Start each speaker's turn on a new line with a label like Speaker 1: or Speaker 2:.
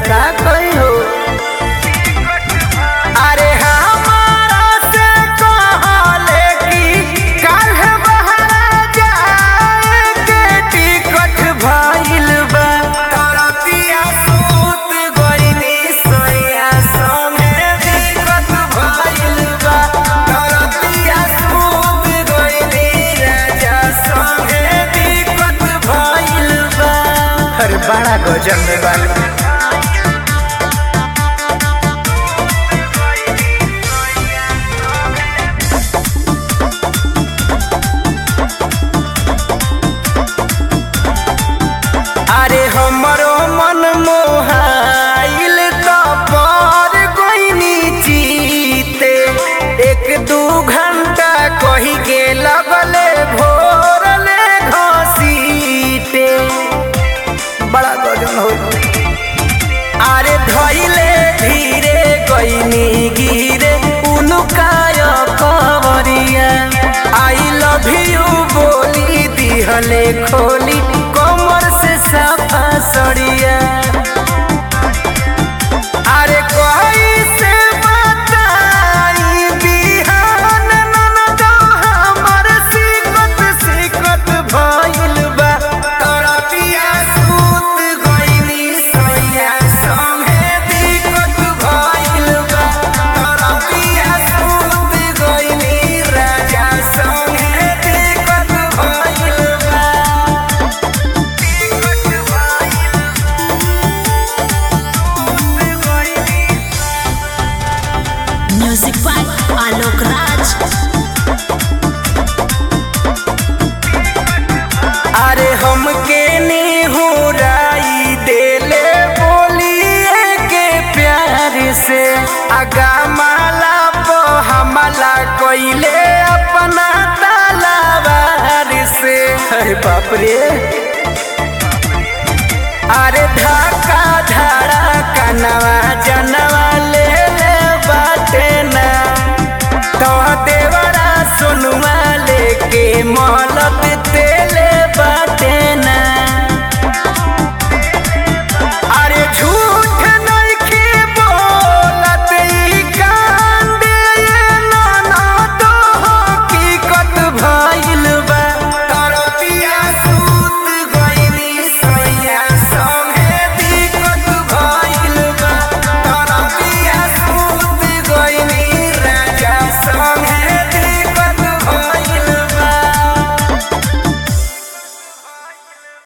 Speaker 1: का कही हो अरे हमारा से कहले कि काल्ह बहरा जाए के टिकट भइल बा तरतिया सूत गइनी सैया संगे टिकट भइल बा तरतिया सूत गइनी राजा संगे टिकट भइल बा अरे बड़ा गजब में बानी अरे हमरो मन मोहाइल त पर गइनी जीते एक दू घंटा कही के लगले भोरले घसीटे बड़ा गजन हो अरे धइले धीरे गइनी गिरे उनुकाय कवरिया आई लव यू बोली दिहले खोली कमर से साफा सड़िया अरे कोई से बताई बिहान ननद हमर सिकत सिकत भइल बा तरतिया सूत गइनी सैया संगे दिक्कत भइल बा तरतिया सूत गइनी राजा संगे दिक्कत भइल बा
Speaker 2: म्यूजिक बाय आलोक राज
Speaker 1: अरे हमके निहुराई देले बोलिए के प्यार से आगा माला पो हमला कोइले अपना तलावार से अरे बाप रे अरे धाका धाड़ा कनवा जनवा ले ले बाटे ना तो देवरा सुनवा लेके मोहलत